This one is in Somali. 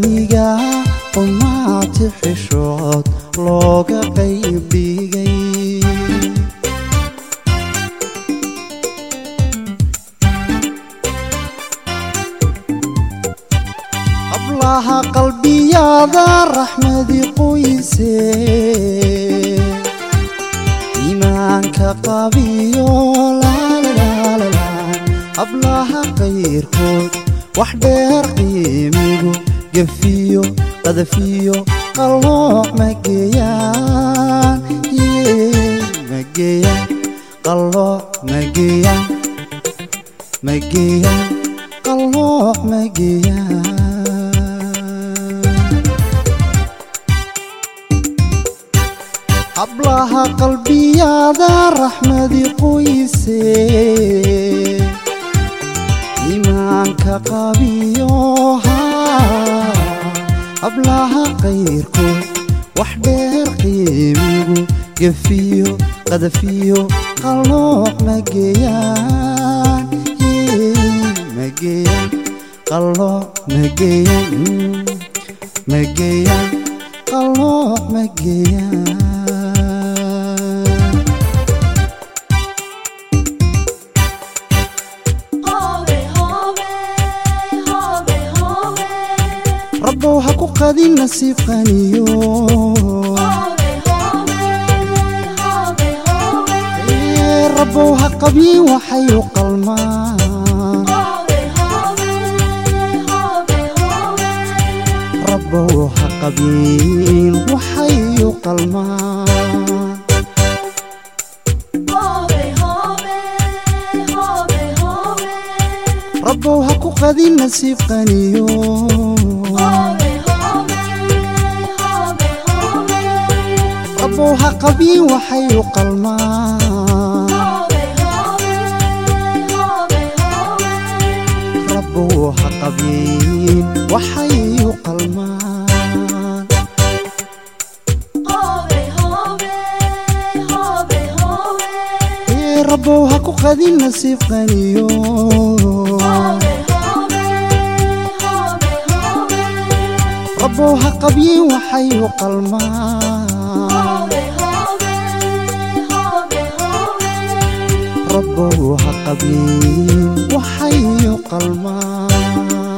qaniga qumaati xishood looga qayb dhigay hablaha qalbiyaada raxmadi qoyse iimaanka qabiyo laalaalala hablaha qayrkood wax dheer qiimigu gefiyo qadafiyo qallooc mageeyaan mageeyaan qallooc mageeyaan mageeyaan qallooc mageeyaan hablaha qalbiyaada raxmadi qoyse iimaanka qabiyo hablaha qayrkood wax dheer qiimigu gefiyo qadafiyo qallooc mageeyaan mageeyaan qallooc mageeyaan mageeyaan qallooc mageeyaan rabbow ha ku qadin nasiib qaniyo rabbow ha qabyin waxay u qalmaan rabbow ha qabyin waxay u qalmaan rabbow ha ku qadin nasiib qaniyo rabbow ha qabyin waxay u qalmaan rabbow ha qabyin waxay u qalmaan rabbow ha ku qadin nasiib qaniyo rabbow ha qabyin waxay u qalmaan rabbow ha qabyin waxay u qalmaan